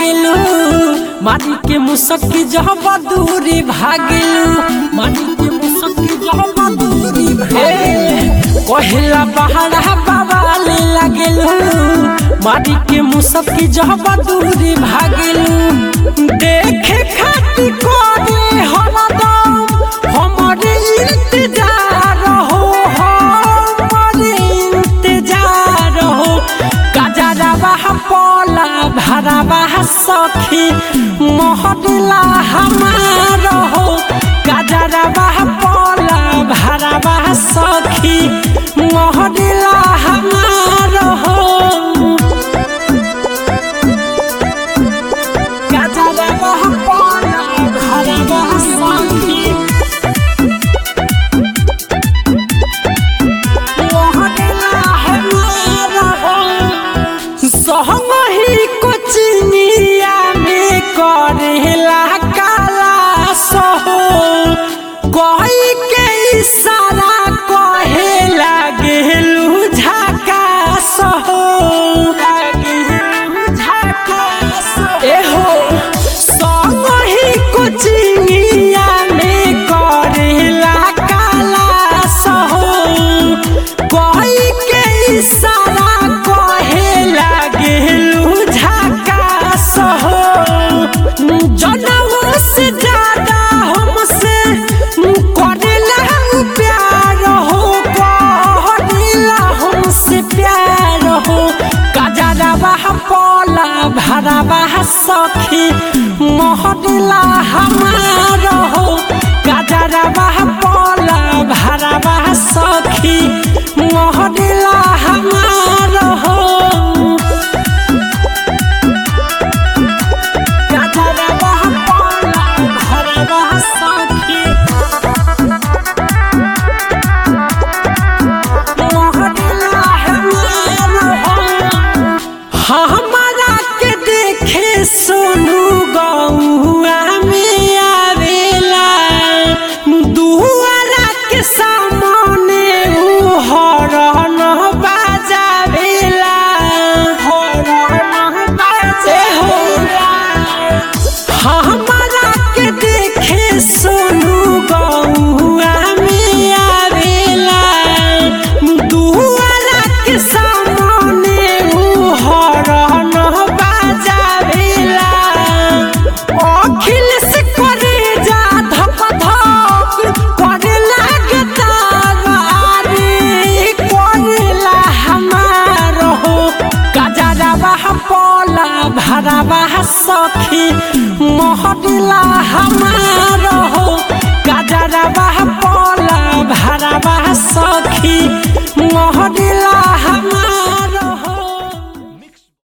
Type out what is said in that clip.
लागेलू माटी के मुसक्की जब दूरी भागेलू माटी के मुसक्की जब दूरी भागेलू कहेला बहारा बाबाले लागेलू माटी के मुसक्की जब दूरी भागेलू देखे खातिर कोरी हरदम हमरे इंतजार हो हमरे इंतजार हो गजरवा पला भरवा सखी मोहदिला हमार हो गजरवा पला भरवा सखी मोहदिला हमार हो गजरवा पला भरवा सखी सहमही कोचिनिया में करेला काला सहो कही के इशारा कहे लागेलू झका सहो एहो सहमही कोचिनिया में करेला काला सहो कही के इशारा कहे लागेलू झकास हो जनऊ से ज्यादा हमसे करेला प्यार हो करेला हमसे प्यार हो गजरवा पला भरवा सखी मोहदिला हमार हो गजरवा पला भरवा सखी मोहदिला हमार हो गजरवा पला भरवा सखी मोहदिला हमार हो हमारा के देखे सोनू गौआ में आवेला दुआरा के सामने उ हरन बाजावेला हरन बाजेला हमारा के देखे सोनू गौआ में आवेला दुआरा के सामने उ हरन बाजावेला अखिल से करे जा धप धप करे लागे तारे करेला हमार हो गजरवा पला भरवा सखी मोहदिला हमार